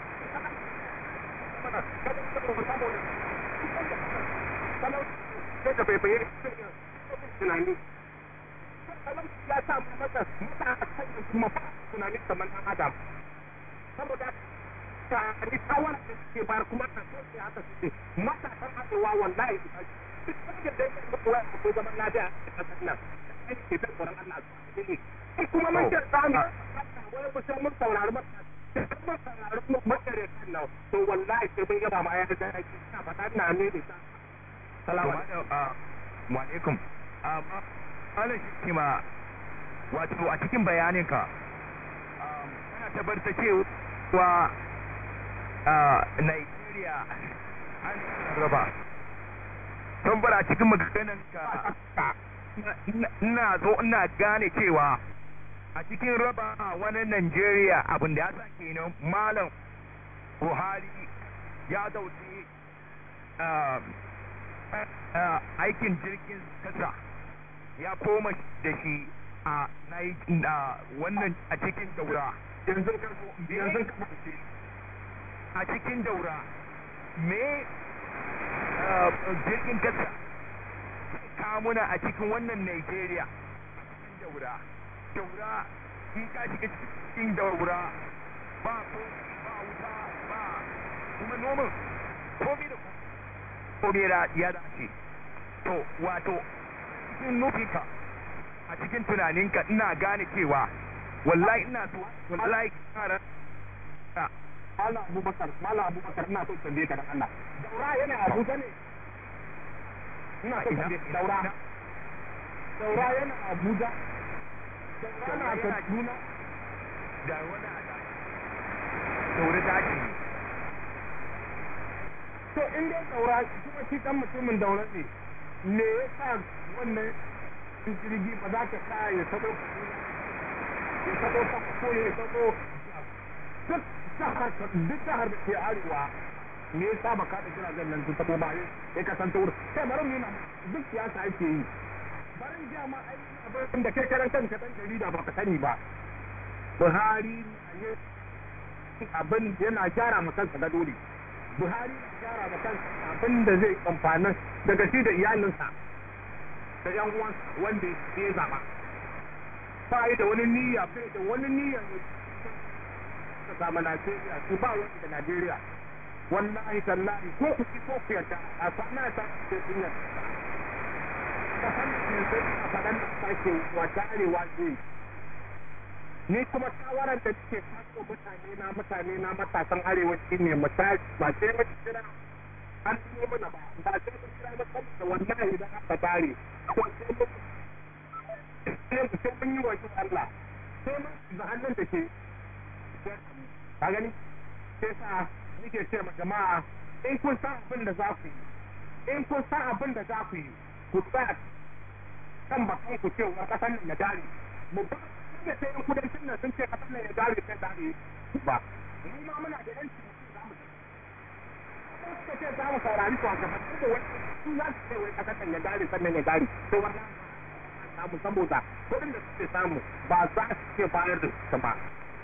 sai da bai bayyana tunani ya sa masa mata a kan kuma ba tunani kamar ɗan adam saboda ta ni shawara da suke bayar kuma ta so ce haka suke matasan arewa wallahi su tashi duk wanda da yake da kowa ko zaman lafiya a ƙasar nan sai ke ta tsoron Allah su ne kuma mun ce za mu wani mutum mun saurari matasan mun saurari mutane kan nan to wallahi sai mun yaba ma ya da ake ina faɗa ina ne da salamu wa alaikum ala shi ma wato a cikin bayaninka kana tabbatar cewa Nigeria an raba tun bara cikin maganan ka ina zo ina gane cewa a cikin raba wani Nigeria abin da ya sa kenan malam Buhari ya dauki aikin jirgin kasa ya koma da shi a wannan a cikin daura yanzu yanzu a cikin daura me jirgin kasa kamuna a cikin wannan Nigeria daura daura in ka shiga cikin daura ba ko ba wuta ba kuma noman komai da komai ya dace to wato cikin nufinka a cikin tunaninka ina gane cewa wallahi ina so wallahi kara Mala Abubakar, Mala Abubakar ina so tambaye ka dan Allah. Daura yana Abuja ne? Ina so tambaye Daura. Daura yana Abuja. Daura na Kaduna. da wani a daure daji ne To in dai Daura kuma shi dan mutumin Daura ne. Me yasa wannan jirgi ba za ta sa ya sabo ya sabo ta ko ya sabo duk jihar duk jihar da ke arewa me yasa ba ka da jiragen nan su tabo ba ya kasance wurin sai bari mu yana duk siyasa ake yi barin jiya ma ai abin da kai karan kanka dan jarida ba ka sani ba Buhari ne abin yana gyara ma kansa gado ne Buhari na gyara ma kansa abin da zai amfana daga shi da iyalinsa da yan uwansa wanda ya zaba ba yi da wani niyya bai da wani niyya ne ta samu Najeriya su ba wani da Najeriya wallahi tallahi ko ku ci ko ku yarda a sana ta ce sun yarda ta san ne sai a faɗan da sake wata arewa ce ni kuma shawarar da nake kaso mutane na mutane na matasan arewa shine misali ba sai mu kira an yi mana ba ba sai mu kira mu da wallahi da aka tare ko sai mu sai mu sai mun yi wa Allah sai mun da hannun da ke ka gani sai sa nake ce ma jama'a in kun san abin da za ku yi in kun san abin da za ku yi ku tsaya kan bakan ku cewa kasan nan ya dare mu ba da sai in kudancin nan sun ce kasan nan ya dare sai dare ba mu ma muna da yanci za mu suka ce za mu saurari to a gaban da wani su za su ce wai kasan nan ya dare sannan ya dare to wannan samu saboda kuɗin da suke samu ba za su ce bayar da su ba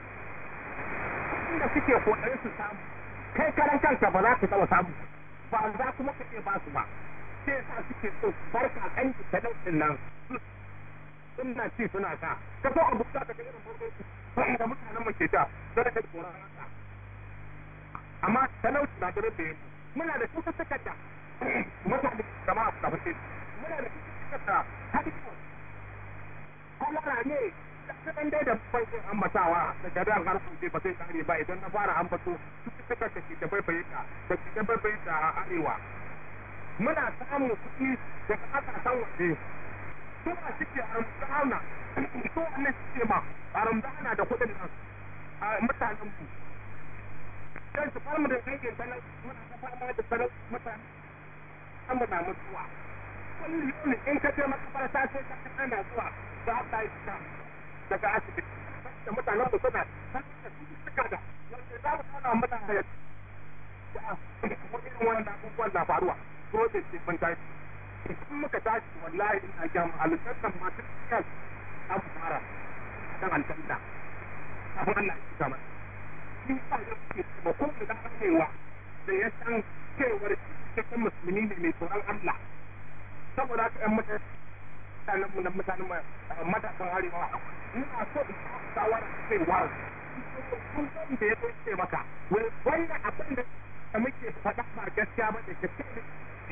da suke kokarin su samu kai karan kanka ba za ka taɓa samu ba za kuma ka ce ba su ba sai sa suke so barka kan talaucin nan suna ci suna sa ka so abu da ka ga irin farko da mutanen mu ke ta sai ka tsoron haka amma talauci na da rabbe muna da cututtukan da mutane jama'a su tafi muna da cututtukan da hadisi kwalara ne kaɗan dai da farkon ambatawa daga ran har kuɗe ba zai kare ba idan na fara ambato cututtukan da ke da baibayinta da ke da baibayinta a arewa muna samun kuɗi daga ƙasashen waje su ma suke haramta su wannan suke ma haramta da kuɗin nan a mutanen mu dan su fara da dangin talar muna ta fama da talar mutane an muna mutuwa kullum in ka je makabarta sai ka ana zuwa za ta yi ta daga asibiti da mutanen mu suna suka da yanzu za mu tana mutane da irin wannan abubuwan na faruwa ko da ke ban tashi in muka tashi wallahi ina ga aljannan ma duk kan an fara kan aljanna abin Allah ya kama in ba ya ce ba ko da cewa da ya san cewar cikin musulmi ne mai tsoron Allah saboda haka ƴan mutane mutanen mu na mutanen matasan arewa ina so in shawara cewa kun san da ya ce maka wai wannan abin da muke faɗa ba gaskiya ba da gaskiya ne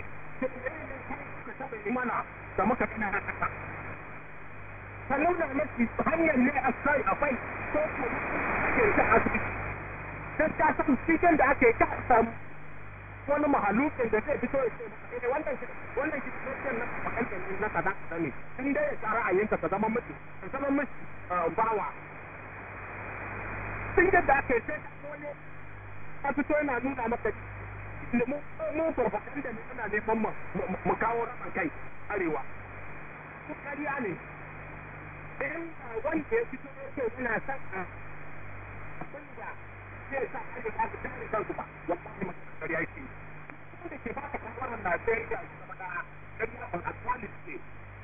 ka taɓa mana da muka gina haka ka nuna mafi hanyar ne a sai akwai ko ko ake ta asibiti dan ka san cikin da ake ka samu wani mahalukin da zai fito ya ce eh wannan wannan kitabun na makanta ne na kaza kaza ne in dai ya tsara ayyuka ka zama miki ka zama miki bawa tun da ake sai ka wani ka fito yana nuna maka mu mu propaganda ne muna neman mu kawo raman kai arewa ko kariya ne in wanda ya fito ya ce yana son abin da zai sa arewa su tare kansu ba wallahi masu kariya yake wanda ke baka shawarar Najeriya su zama da kariya ban asali ce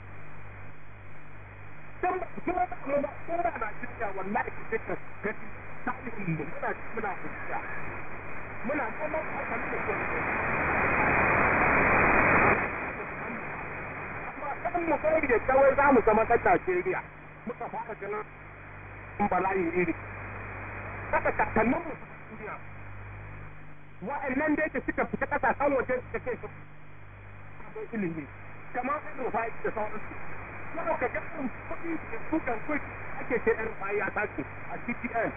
dan ba su ba mu ba ko da Najeriya wallahi ke ka gani tarihin mu muna muna fuska muna neman hakan da ke amma kan mu kai da kawai za mu zama ɗan Najeriya muka fara ganin bala'i iri haka kakannin mu duniya wa'annan da yake suka fita kasashen waje suka ce su abin ilimi kamar an rufa da sauransu yau ka ga irin kuɗi da su kan kuɗi ake ce ɗan rufa ya tashi a CTN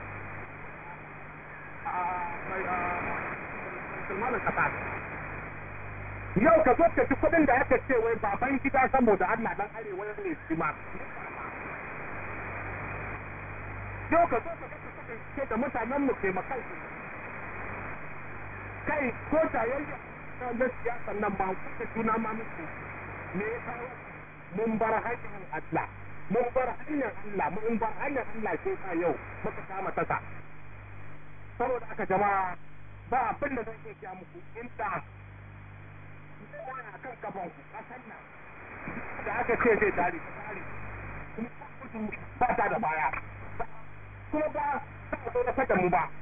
a mai musulmanin kasa yau ka zo ka ci kuɗin da aka ce wai baban gida saboda Allah dan arewa ne shi ma yau ka zo ka ga ke da mutanen mu taimakai kai ko tayayya na siyasan nan ba kuka juna ma muku me ya kawo mun bar hanyar Allah mun bar hanyar Allah mun bar hanyar Allah sai ka yau muka kama tasa saboda aka jama'a ba abin da zan iya kiya muku inda a kan kafan ku kasan nan da aka ce zai tare tare ba ta da baya kuma ba za a zo da fata mu ba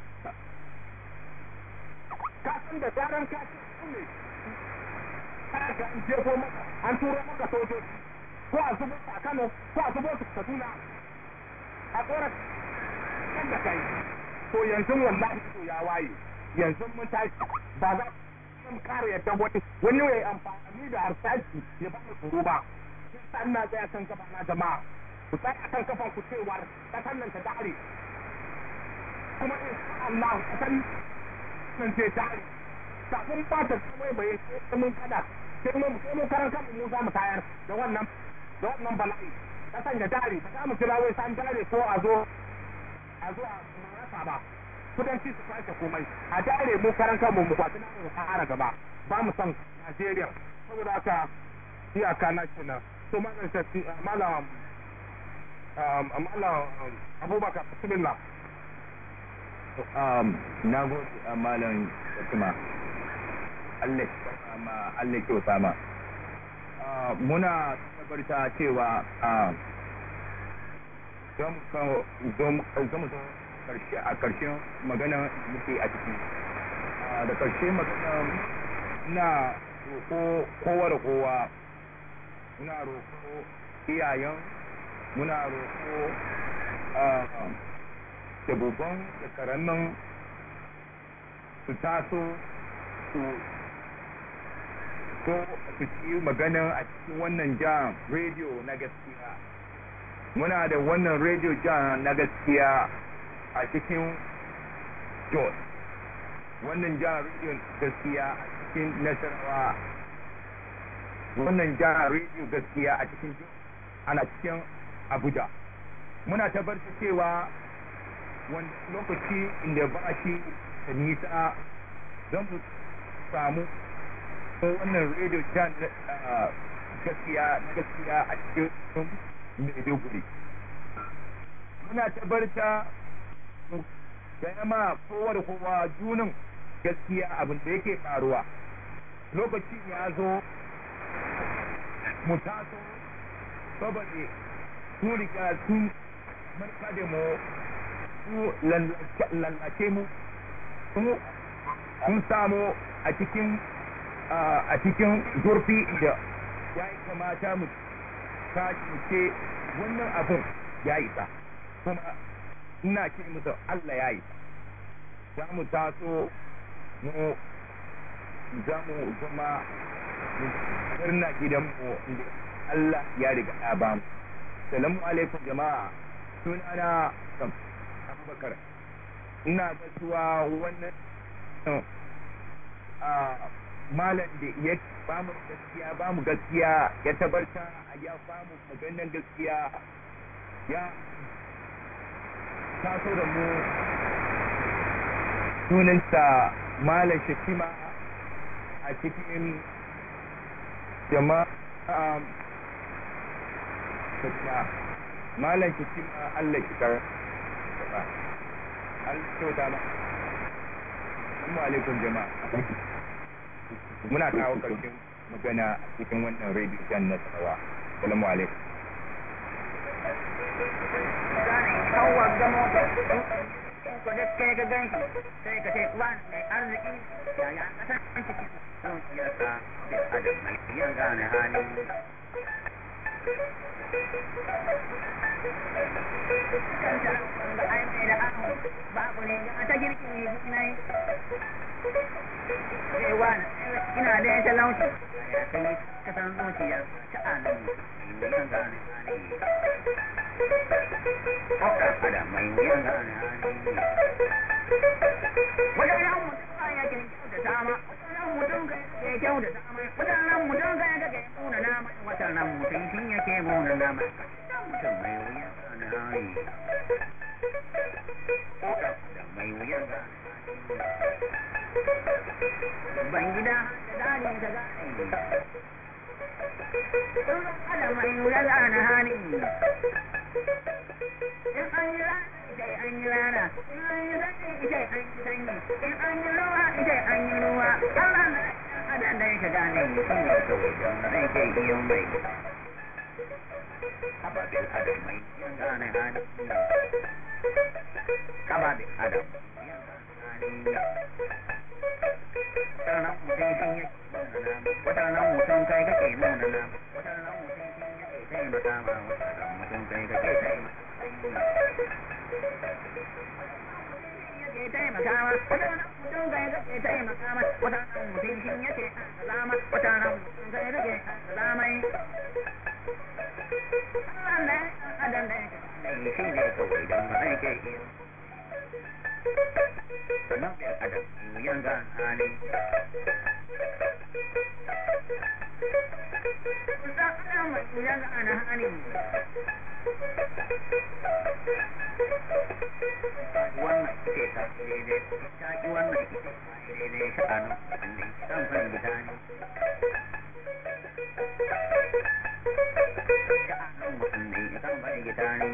ka san da zaran ka ce ne ka ga an jefo maka an turo maka sojoji ko a zubo a Kano ko a zubo su Kaduna a tsoron kan da kai to yanzu wallahi to ya waye yanzu mun tashi ba za mu kare yadda wani wani ya amfani da harsashi ya ba mu tsoro ba sai ina tsaya kan gaba na jama'a ku tsaya kan kafan ku cewa kasan nan ta dare kuma in Allah kasan nan ce dare kafin ba ta komai bai sai mun kada sai mun sai mun karan kan mu za mu tayar da wannan da wannan bala'i kasan ya dare ba za mu kira wai san dare ko a zo a zo a rasa ba kudanci su kwace komai a dare mu karan kan mu kwaci na mu fara gaba ba mu san Najeriya saboda haka iyaka na kenan to malam shafi malam malam abubakar bismillah na gode a malam Fatima Allah ma Allah kyauta ma muna tabarta cewa zama karshe a karshen magana muke a ciki da karshe magana na roko kowa da kowa muna roko iyayen muna roko da babban da karamin su taso su so su ci magana a cikin wannan jam rediyo na gaskiya muna da wannan radio jan na gaskiya a cikin jos wannan jan radio gaskiya a cikin nasarawa wannan jan radio gaskiya a cikin ana cikin abuja muna tabbatar cewa wani lokaci inda ba shi da nisa zan mu samu wannan radio jan gaskiya gaskiya a cikin maiduguri muna tabbarta da ma kowa da kowa junin gaskiya abin da yake faruwa lokacin ya zo mu taso saboda su riga sun marka da mu su lallace mu sun samu a cikin a cikin zurfi da ya yi kamata mu ce wannan abin ya isa kuma ina ce musu Allah ya yi za mu taso mu za mu zama murna gidanmu inda Allah ya riga ya ba mu salamu alaikum jama'a sunana sam abubakar ina gasuwa wannan malam da ya ba mu gaskiya ba mu gaskiya ya tabarta a ya ba mu maganar gaskiya ya taso da mu sunansa malam shakima a cikin jama'a shakima malam shakima Allah ki kar Allah kyauta ma Assalamu alaikum jama'a muna kawo karshen magana cikin wannan radio jan na tsawa salamu alaikum kawar da mota ko da kai ka gan shi sai ka ce wan mai arziki ya ya kasa an ciki sun siyasa da adam mai yan gane hali babu ne ta girki ne Ewan, ina da ya talauci, ya kai kasan zuciya ta anan wuyan gane hali. Haka ada mai wuyan gane hali. Wadannan mutum ya ke kyau da dama, wadannan mutum ke kyau da dama, wadannan mutum ka ya ke muna nama, wadannan mutum shi yake muna nama. Mutum mai wuyan gane hali. Haka ada mai wuyan gane hali. Bangida da dani da gani. Sun ada mai wuya gane hali. In an yi rana ita an yi rana, in an yi sanyi ita an yi sanyi, in an yi ruwa ita an yi ruwa. Allah na adam da yake gane shi ne kawai don zai ke iyo mai. Ababen adam mai yan gane hali. Ababen adam yan gane hali. waɗannan mutum sun yi waɗannan mutum kai kake nuna na waɗannan mutum sun yi taimaka ma waɗannan mutum kai kake taimaka ma waɗannan mutum kai kake taimaka ma waɗannan mutum sun yake zama waɗannan mutum kai kake zamai Allah ne adam ne shi ne kawai don ba zai ke iyo sannan biyar adam wuyan ga hali wuyan ga ana hali wannan ita ta daidai ta ki wannan ita ta daidai sha'anin wanda kan kan gida ne sha'anin wanda kan kan gida ne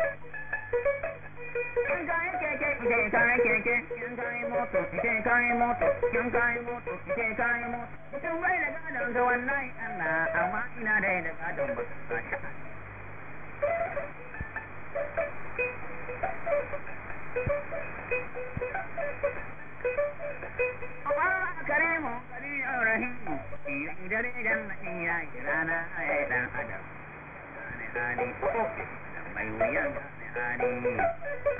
Yan kayan keke, ike kayan keke, yan kayan moto, ike kayan moto, yan kayan moto, ike kayan moto. Mutum bai da gadon ga wannan Allah, amma ina da da gadon ba ka sha. Allah karimu, karimu rahimu, iya dare janna iya rana ya dan adam. Gane hali, mai wuyan gane hali.